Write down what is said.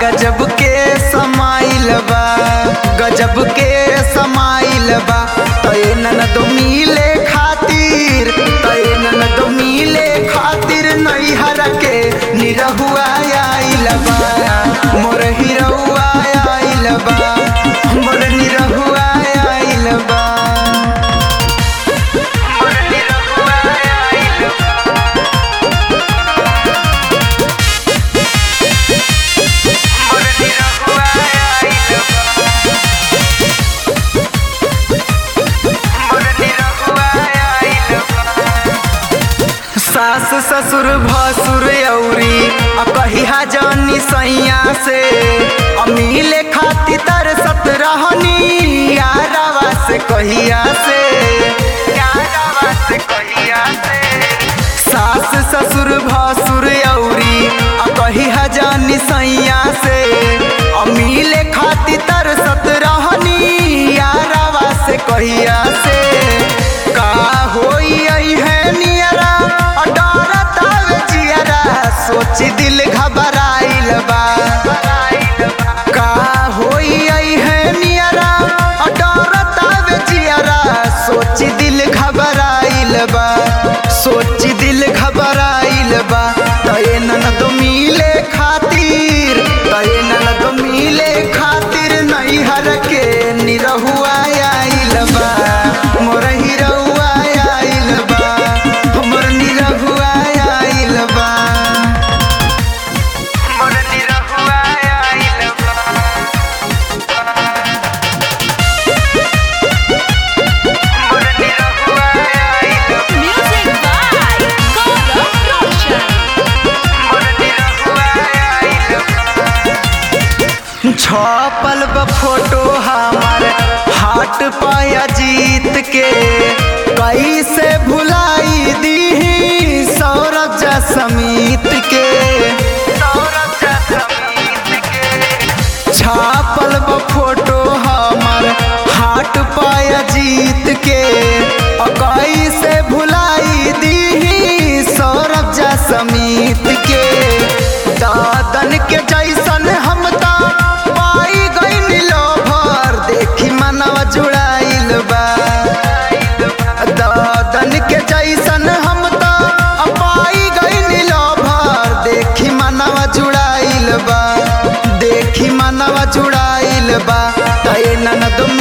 गजब के समाइल बा गजब के समाइल बा तय ननद मिले खातिर तय ननद मिले खातिर नैहर के निरहुआ आइल बा मोर हिरहुआ आइल बा मोर निरहुआ आइल बा मोर निरहुआ आइल बा मोर निरहुआ आइल बा मोर निरहुआ आइल बा सास ससुर भसुर औरी आ कहिया जानी सैया से अमीले खाती तरसत रहनी यारावा से कहिया से यारावा से कहिया से सास ससुर भसुर औरी आ कहिया जानी सैया से अमीले खाती तरसत रहनी यारावा से कहिया से का होई आई है नियरा और डरत आवे जियरा सोची दिल घबराइल बा का होई आई है नियरा और डरत आवे जियरा सोची दिल घबराइल बा सोची दिल घबराइल बा तय ननद मिले खातिर तय ननद मिले खातिर नैहर के निरहुआ आइल बा मोर हिरहुआ आइल बा मोर निरहुआ आइल बा मोर निरहुआ आइल बा मोर निरहुआ आइल बा Music by Gaurav Roshan. छपल ब फोटो हमार हाट पाया जीत के कैसे भुलाई दी सौरभ जा समीत के सौरभ जा समीत के छापल ब फोटो हमार हाट पाया जीत के और कैसे भुलाई दी सौरभ जा समीत के दादन के जैसन हम ता पाई गई लोभर देखी मनवा जुड़ाइल बा दादन के जैसन हम ता पाई गई लोभर देखी मनवा जुड़ाइल बा देखी मनवा जुड़ाइल बा तय ननद